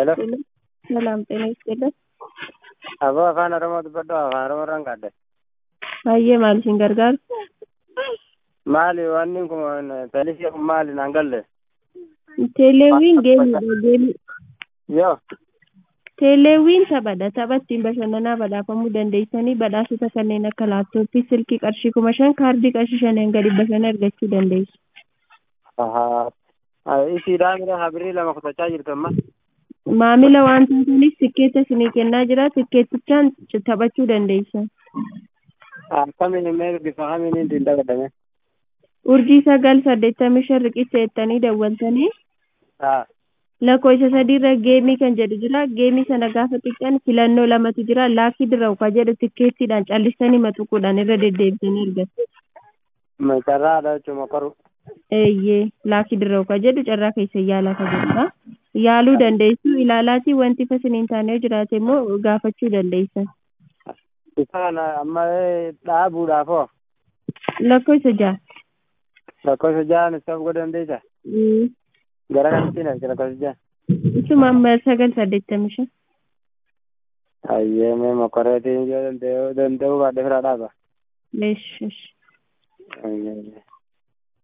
Hello. ሰላም ጤና ይስጥልን። Aboo afaan Oromoo dubbadhu afaan Oromoo irraan qaadde. Baay'ee maal isin gargaaru? Maali wanni kun talisii kun maali naan galle? Teeleewwiin geemiidha geemii. Yoo Teeleewwiin taphadha. Tapha ittiin bashannanaa badhaafamuu dandeessanii badhaasota kanneen akka laaptooppii, silkii qarshii kuma shan, kaardii qarshii shaniin gadi bashannana argachuu dandeessu. isiidhaa mira habirii lama kutachaa jirtu amma. Maamila waan taataniif tikkeetta isinii kennaa jira. Tikkeettichaan taphachuu dandeessan. Akkamiin immoo bifa kamiin ittiin dabalatame? Urjii sagal saddeettamii shan riqicha jettanii dawwaltanii lakkoofsa sadiirra geemii kan jedhu jira. Geemii sana gaafa xiqqaan filannoo lamatu jira. Laakii dirawu kan jedhu tikkeettiidhaan callistanii maxuquudhaan irra deddeebisanii argatu. Carraadha jechuun mokoru. Eeyyee laakii dirawu kan jedhu carraa keessa yaalaa kan jedhudha. Yaaluu dandeessu ilaalaatii wanti fasiniin taanee jiraate immoo gaafachuu dandeessan. Isa kana amma dhaabuudhaafoo Lakkoofsa ja'a. lakkoofsa ja'an isa godhuu dandeessa? Mm. Gara kamitti naqti lakkoofsa ja'a? Isuma amma sagal saddeettamii shan. Hayyee mee mokoreetiin yoo danda'u danda'uu baadhee fira dhaaba. Eesh eesh. Hayyee.